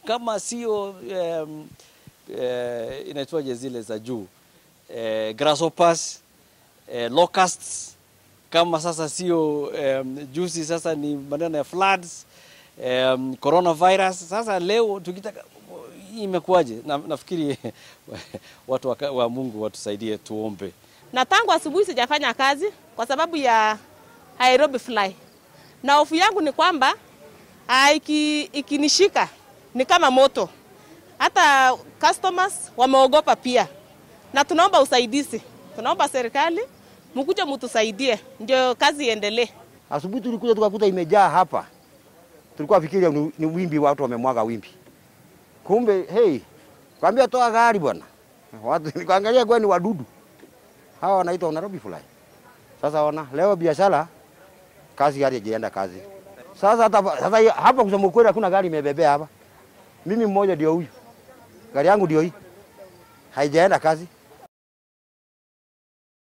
kama sio um, uh, inaitwaje zile za juu uh, grasshoppers uh, locusts kama sasa sio um, juzi sasa ni maneno ya floods um, coronavirus. Sasa leo tukitaka hii imekuwaje? Na, nafikiri watu wa, wa Mungu watusaidie, tuombe. na tangu asubuhi sijafanya kazi kwa sababu ya Nairobi fly, na hofu yangu ni kwamba ah, iki, ikinishika ni kama moto. Hata customers wameogopa pia, na tunaomba usaidizi, tunaomba serikali mkuje mtusaidie ndio kazi iendelee. Asubuhi tulikuja tukakuta imejaa hapa, tulikuwa fikiria ni, ni wimbi, watu wamemwaga wimbi, kumbe hey, kwambia toa gari bwana. Watu nikaangalia kwa ni wadudu hawa wanaitwa Nairobi fly. Sasa ona leo biashara kazi gari haijaenda kazi. Sasa hata sasa hiyo- hapa kusema ukweli hakuna gari imebebea hapa. Mimi mmoja ndio huyu. Gari yangu ndio hii. Haijaenda kazi.